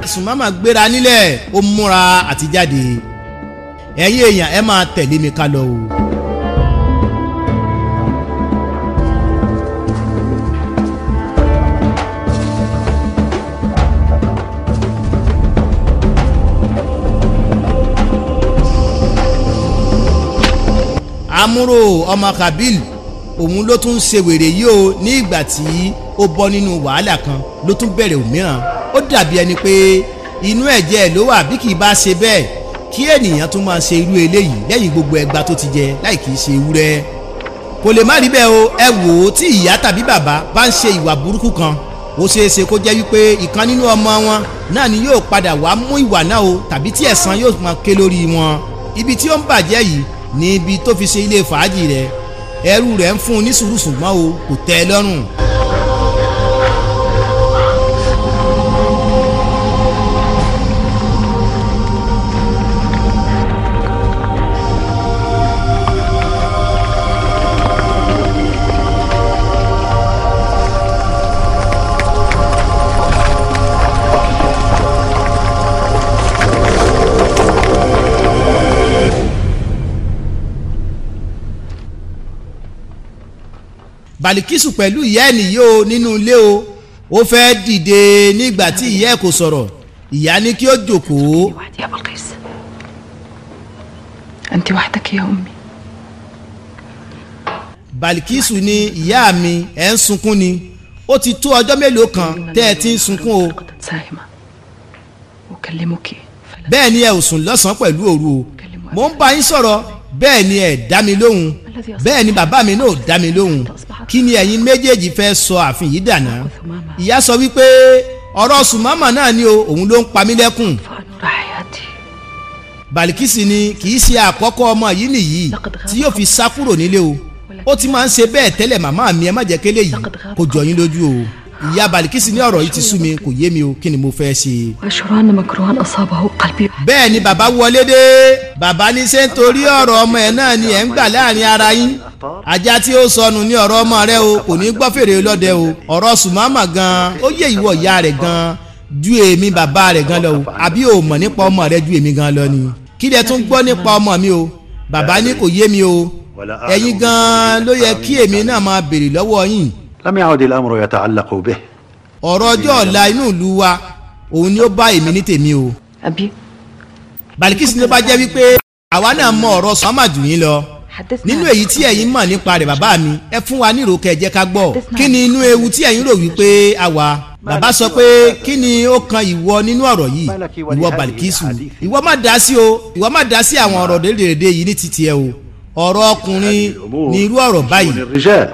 sùnmọ́mọ́ gbéra nílẹ̀ ó múra àti jáde ẹ̀yin èèyàn ẹ máa tẹ̀lé mi ká lọ o. amúrò ọmọ kabil òun ló tún ṣe wèrè yìí o ní ìgbà tí ó bọ́ nínú wàhálà kan ló tún bẹ̀rẹ̀ òmíràn ó dàbí ẹni pé inú ẹ̀jẹ̀ ló wà bí kì í bá ṣe bẹ́ẹ̀ kí ènìyàn tún máa ṣe irú eléyìí lẹ́yìn gbogbo ẹgba tó ti jẹ láì kì í ṣe ewúrẹ́ kò lè má rí bẹ́ẹ̀ o ẹ wò ó tí ìyá tàbí bàbá bá ń ṣe ìwà burúkú kan ó ṣeé ṣe kó jẹ́ wípé ìkan nínú ọmọ wọn náà ni yóò padà wá mú ìwà náà o tàbí tí ẹ̀san yóò máa ké lórí wọn ibi tí ó ń bàjẹ́ yìí ní ibi tó fi ṣe ilé fàájì rẹ̀ ẹrú rẹ̀ ń fún un ní sùúrù ṣùgbọ́n o kò tẹ́ ẹ lọ́rùn. balikisu pẹ̀lú ìyá ẹ̀ nìyí o nínú ilé o ó fẹ́ dìde nígbà tí ìyá ẹ̀ kò sọ̀rọ̀ ìyá ní kí ó jókòó. وحدي يا بلقيس أنت وحدك يا أمي balikisu ní ìyá mi ẹ̀ ń sunkún ni ó ti tó ọjọ́ mélòó kan tẹ́ ẹ ti ń sunkún o لقد ساهمة أكلمك فلا bẹ́ẹ̀ ni ẹ ò sùn lọ́sàn-án pẹ̀lú òru o mo ń bá yín sọ̀rọ̀ bẹ́ẹ̀ ni ẹ dá mi lóhùn bẹ́ẹ̀ ni bàbá mi náà ò dá mi lóhùn kí ni ẹ̀yin méjèèjì fẹ́ sọ ààfin yìí dànù ìyá sọ wípé ọ̀rọ̀ sùnmọ́mọ́ náà ni o òun ló ń pa mí lẹ́kùn فأنور حياتي balikisi ni kì í ṣe àkọ́kọ́ ọmọ yìí nìyí tí yóò fi sá kúrò nílé o ó ti máa ń ṣe bẹ́ẹ̀ tẹ́lẹ̀ màmá mi ẹ má jẹ́ kélé yìí kò jọ yín lójú o ìyá balikisi ní ọ̀rọ̀ yìí ti sú mi kò yé mi o kí ni mo fẹ́ ṣe. وأشعر أن مكروها أصابه قلبي bẹ́ẹ̀ ni bàbá wọlé dé bàbá ní ṣé nítorí ọ̀rọ̀ ọmọ ẹ̀ náà ni ẹ̀ ń gbà láàrin ara yín ajá tí ó sọnù ní ọ̀rọ̀ ọmọ rẹ o kò ní gbọ́ fèrè lọ́dẹ o ọ̀rọ̀ sùmámà gan ó yé ìwọ ìyá rẹ̀ gan ju èmi bàbá rẹ̀ gan lọ o àbí o mọ̀ nípa ọmọ rẹ ju èmi gan lọ ni kí lẹ tún gbọ́ nípa ọmọ mi o bàbá ní kò yé mi o ẹ̀yin gan ló yẹ kí èmi náà máa béèrè lọ́wọ́ yín لم يعد الأمر يتعلق به ọ̀rọ̀ ọjọ́ ọ̀la inú ìlú wa òun ni ó bá èmi ní tèmi o أبي balikisi ló bá jẹ́ wípé àwa náà mọ ọ̀rọ̀ sọ́mà jù yín lọ حدثنا nínú èyí tí ẹ̀yin mọ̀ nípa rẹ̀ bàbá mi ẹ fún wa nírò kẹjẹ ká gbọ́ kí ni inú ewu tí ẹ̀yin rò wípé a wà bàbá sọ pé kí ni ó kan ìwọ nínú ọ̀rọ̀ yìí ìwọ balikisu ìwọ má dá sí o ìwọ má dá sí àwọn ọ̀rọ̀ dédèrèdè yìí ní títí ẹ o ọ̀rọ̀ ọkùnrin ní irú ọ̀rọ̀ báyìí الرجال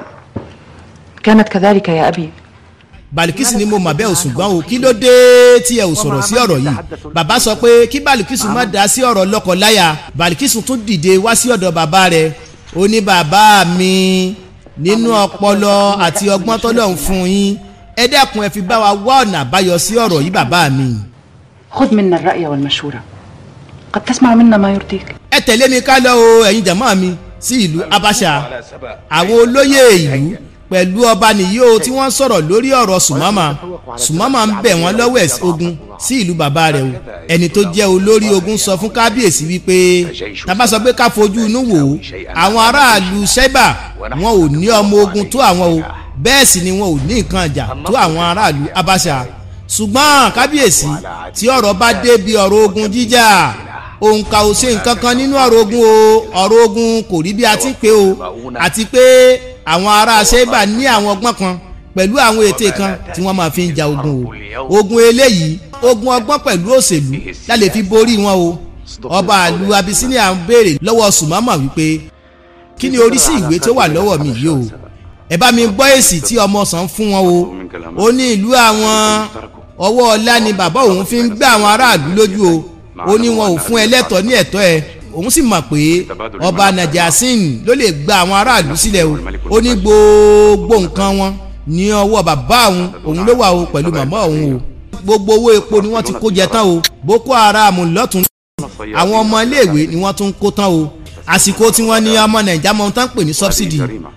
كانت كذلك يا أبي balikisi ni mo mà bẹ́ẹ̀ ò ṣùgbọ́n o kí ló dé tí ẹ ò sọ̀rọ̀ sí ọ̀rọ̀ yìí bàbá sọ pé kí balikisi má dá sí ọ̀rọ̀ lọ́kọ-láya balikisi tún dìde wá sí ọ̀dọ̀ bàbá rẹ̀ ó ní bàbá mi nínú ọpọlọ àti ọgbọ́n tọ́lọ̀ ń fún yín ẹ dẹ́kun ẹ fi bá wa wá ọ̀nà àbáyọ sí ọ̀rọ̀ yìí bàbá mi. خذ منا الرأي والمشورة قد تسمع منا ما يرضيك ẹ tẹ̀lé mi ká lọ o ẹ̀yin jàmọ́ mi sí ìlú Abaṣa àwọn olóyè ìlú pẹ̀lú ọba nìyí o tí wọ́n sọ̀rọ̀ lórí ọ̀rọ̀ sùmọ́mà sùmọ́mà ń bẹ̀ wọ́n lọ́wọ́ ẹ̀sìn ogun sí ìlú bàbá rẹ̀ o ẹni tó jẹ́ olórí ogun sọ fún kábíyèsí wípé tábà sọ pé ká fojú inú wò ó àwọn aráàlú ṣẹ́bà wọn ò ní ọmọ ogun tó àwọn o bẹ́ẹ̀ sì ni wọn ò ní nǹkan ìjà tó àwọn aráàlú Abaṣa ṣùgbọ́n kábíyèsí tí ọ̀rọ̀ bá dé bí ọ̀rọ̀ ogun jíjà òǹkà ò ṣe nǹkan kan nínú ọ̀rọ̀ ogun o ọ̀rọ̀ ogun kò rí bí a ti ń pè o àti pé àwọn ará ṣẹ́bà ní àwọn ọgbọ́n kan pẹ̀lú àwọn ète kan tí wọ́n máa fi ń ja ogun o ogun eléyìí ogun ọgbọ́n pẹ̀lú òṣèlú la lè fi borí wọn o ọba àlù Abisinia ń béèrè lọ́wọ́ Sùmámà wípé kí ni oríṣi ìwé tó wà lọ́wọ́ mi yìí o ẹ bá mi gbọ́ èsì tí ọmọ sàn fún wọn o ó ní ìlú àwọn ọwọ́ ọlá ni bàbá òun fi ń gbé àwọn aráàlú lójú o ó ní wọn ò fún ẹ lẹ́tọ̀ọ́ ní ẹ̀tọ́ ẹ òun sì mọ̀ pé ọba najasin ló lè gba àwọn aráàlú sílẹ̀ o ó ní gbogbo nǹkan wọn ní ọwọ́ bàbá òun òun ló wà o pẹ̀lú màmá òun o gbogbo owó epo ni wọ́n ti kó jẹ tán o boko haram lọ́tún àwọn ọmọ iléèwé ni wọ́n tún kó tán o àsìkò tí wọ́n ní ọmọ nàìjà mọ̀ tán pè ní subsidy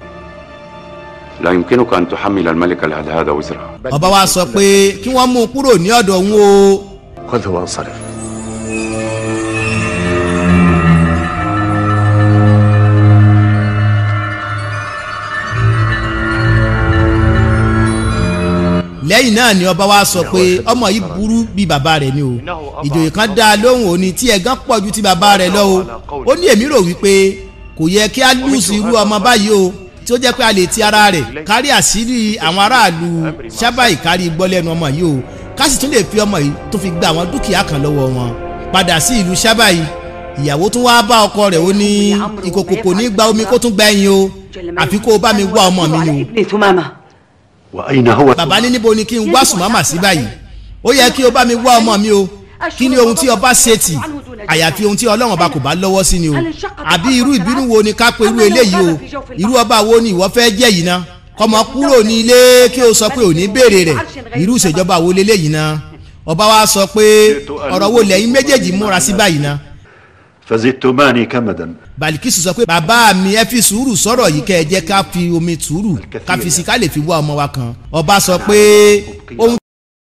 لا يمكنك أن تحمل الملك على هذا وزره ọba wa sọ pé kí wọ́n mú un kúrò ní ọ̀dọ̀ òun o خذه وانصرف lẹ́yìn náà ni ọba wa sọ pé ọmọ yìí burú bíi bàbá rẹ̀ ni o ìjòyè kan dá a lóhùn òní tí ẹ̀gán pọ̀ ju ti bàbá rẹ̀ lọ o ó ní èmi rò wípé kò yẹ kí á lùsì irú ọmọ báyìí o tí ó jẹ́ pé a lè ti ara rẹ̀ kárí àṣírí àwọn aráàlú sábà ìkárí gbọ́ lẹ́nu ọmọ yìí o ká sì tún lè fi ọmọ yìí tó fi gba àwọn dúkìá kan lọ́wọ́ wọn padà sí ìlú sábà yìí ìyàwó tún wáá bá ọkọ rẹ̀ ó ní ìkòkò kò ní gba omi kó tún gba ẹyin o àfi kó o bá mi wá ọmọ mi ni o ابني ثمامة وأين هو bàbá ní níbo ni kí n wá sùnmọ́mà sí báyìí ó yẹ kí o bá mi wá ọmọ mi o kí ni ohun tí ọba ṣe tì àyàfi ohun tí ọlọ́run ọba kò bá lọ́wọ́ sí ni o àbí irú ìbínú wo ni ká pe irú eléyìí o irú ọba wo ni ìwọ fẹ́ jẹ́ yìí ná kọ́mọ kúrò ní ilé kí o sọ pé ò ní béèrè rẹ̀ irú ìṣèjọba wo leléyìí ná ọba wa sọ pé ọ̀rọ̀ wo lẹ́yìn méjèèjì múra sí báyìí ná فزدتماني كمدا Balikisu sọ pé bàbá mi ẹ fi sùúrù sọ̀rọ̀ yìí kẹ́ ẹ jẹ́ ká fi omi sùúrù ká fi sí ká lè fi wá ọmọ wa kan ọba sọ pé ohun